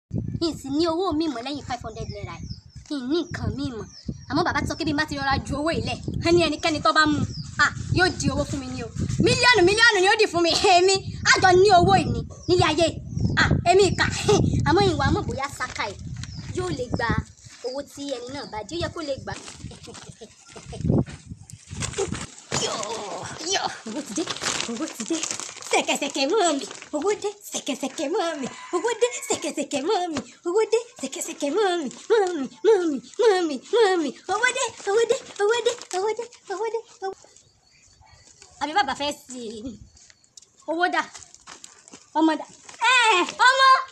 yìí sì ní owó mi mọ̀ lẹ́yìn five hundred naira yìí ní nǹkan mi mọ̀ àmọ́ bàbá ti sọ pé bí n bá ti rọra ju owó ilẹ̀ ẹni ẹnikẹ́ni tó bá mú ah yóò di owó fún mi ní o mílíọ̀nù mílíọ̀nù ni ó dì fún mi èmi àjọ ní owó ìní nílé ayé ah èmi ìkà àmọ́ ìwà mọ̀ bóyá saka ẹ̀ yóò lè gba owó tí ẹni náà bá di ó yẹ kó lè gbà. yọ owó ti dé owó ti dé sẹ̀kẹ̀sẹ̀kẹ̀ mọ́ mi owó dé sẹ̀kẹ̀sẹ̀kẹ̀ mọ́ mi owó dé sẹ̀kẹ̀sẹ̀kẹ̀ mọ́ mi owó dé sẹ̀kẹ̀sẹ̀kẹ̀ mọ́ mi mọ́ mi mọ́ mi mọ́ mi mọ́ mi owó dé owó dé owó dé owó dé owó dé owó. àbí bàbá fẹ́ sí i owó dà ọmọ dà ẹ ọmọ